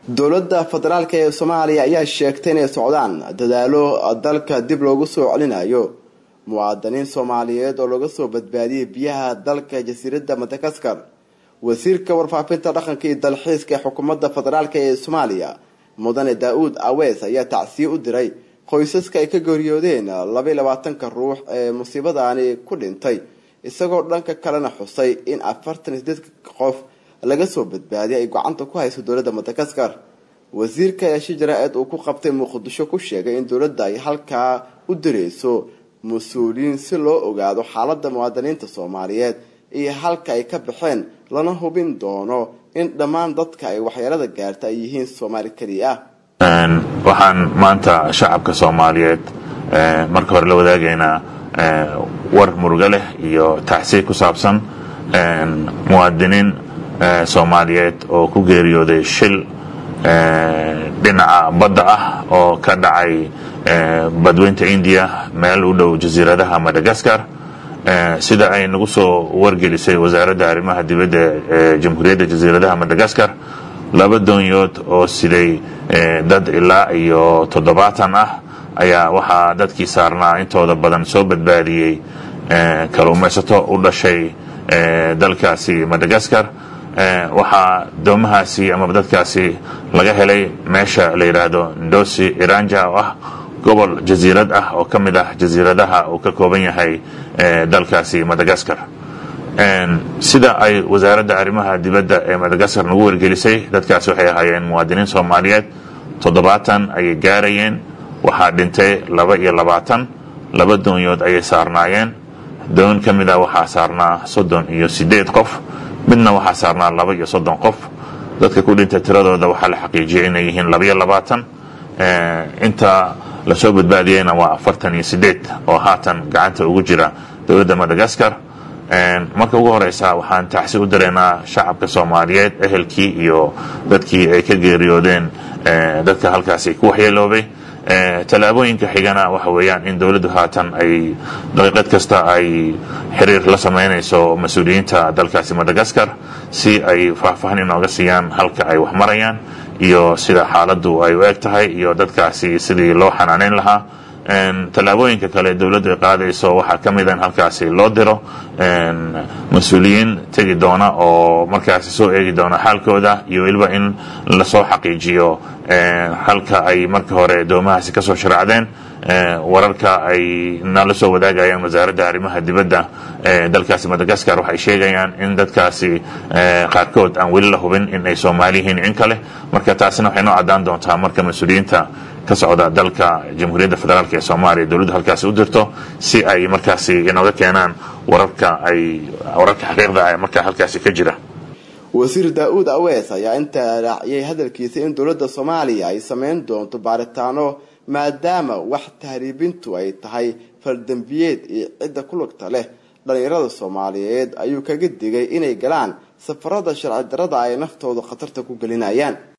dowladda federaalk ee soomaaliya ayaa sheegtay inay socdaan dadaalo dalka dib loogu soo celinayo muwaadiniin soomaaliyeed oo laga soo badbaadiyay biyaha dalka jasiiradda madagaskar wasiirka warfaafinta dhaqanka iyo dalxiiska ee xukuumadda federaalk ee soomaaliya mudane daa-uud awees ayaa tacsiye u diray qoysaska ay ka geeriyoodeen labaiy labaatanka ruux ee musiibadaani ku dhintay isagoo dhanka kalena xusay in afartan iyo sideed qof laga soo badbaadiyay ay gacanta ku hayso dowladda madagaskar wasiirka ayaa shi jaraa-id uu ku qabtay muqdisho ku sheegay in dowladda ay halkaa u direyso mas-uuliyiin si loo ogaado xaaladda muwaadiniinta soomaaliyeed iyo halka ay ka baxeen lana hubin doono in dhammaan dadka ay waxyeelada gaarta ay yihiin soomaali keliya ah waxaan maanta shacabka soomaaliyeed marka hore la wadaagaynaa war murugo leh iyo tacsiye ku saabsan muwaadiniin soomaaliyeed oo ku geeriyooday shil dhinaca badda ah oo ka dhacay badweynta indiya meel u dhow jasiiradaha madagaskar sida ay nagu soo wargelisay wasaaradda arrimaha dibadda ee jamhuuriyadda jasiiradaha madagaskar laba doonyood oo siday dad ilaa iyo toddobaatan ah ayaa waxaa dadkii saarnaa intooda badan soo badbaadiyey kaluumaysato u dhashay dalkaasi madagaskar waxaa doomahaasi ama dadkaasi laga helay meesha la yidhaahdo ndosi iranja oo ah gobol jasiirad ah oo ka mid ah jasiiradaha uu ka kooban yahay dalkaasi madagaskar sida ay wasaaradda arrimaha dibadda ee madagaskar nagu wargelisay dadkaasi waxay ahaayeen muwaadiniin soomaaliyeed toddobaatan ayay gaarayeen waxaa dhintay laba iyo labaatan laba doonyood ayay saarnaayeen doon ka mid ah waxaa saarnaa soddon iyo sideed qof midna waxaa saarnaa laba iyo soddon qof dadka ku dhintay tiradooda waxaa la xaqiijiyay inay yihiin labaiyo labaatan inta lasoo badbaadiyeyna waa afartan iyo sideed oo haatan gacanta ugu jira dowladda madagaskar marka ugu horeysa waxaan tacsi u direynaa shacabka soomaaliyeed ehelkii iyo dadkii ay ka geeriyoodeen dadka halkaasi ku waxyeeloobay tallaabooyinka xigana waxa weeyaan in dowladdu haatan ay daqiiqad kasta ay xiriir la sameynayso mas-uuliyiinta dalkaasi madagaskar si ay faahfaahin inooga siiyaan halka ay wax marayaan iyo sida xaaladdu ay u eg tahay iyo dadkaasi sidii loo xanaaneyn lahaa tallaabooyinka kale dowladdu ay qaadayso waxaa ka mid a in halkaasi loo diro mas-uuliyiin tegi doona oo markaasi soo eegi doona xaalkooda iyo weliba in lasoo xaqiijiyo halka ay marka hore doomahaasi kasoo sharaacdeen wararka ay nala soo wadaagayaan wasaaradda arrimaha dibadda ee dalkaasi madagaskar waxay sheegayaan in dadkaasi qaarkood aan weli la hubin in ay soomaali yihiin in kale marka taasina waxay noo caddaan doontaa marka mas-uuliyiinta ka socda dalka jamhuuriyadda federaalk ee soomaaliya dowladdu halkaasi u dirto si ay markaasi inooga keenaan wararka ay wararka xaqiiqda ee markaa halkaasi ka jira wasiir daa-uud awees ayaa intaa raaciyay hadalkiisa in dowladda soomaaliya ay sameyn doonto baaritaano maadaama wax tahriibintu ay tahay faldembiyeed iyo cidda ku lugta leh dhalinyarada soomaaliyeed ayuu kaga digay inay galaan safarada sharci darada ay naftooda khatarta ku gelinayaan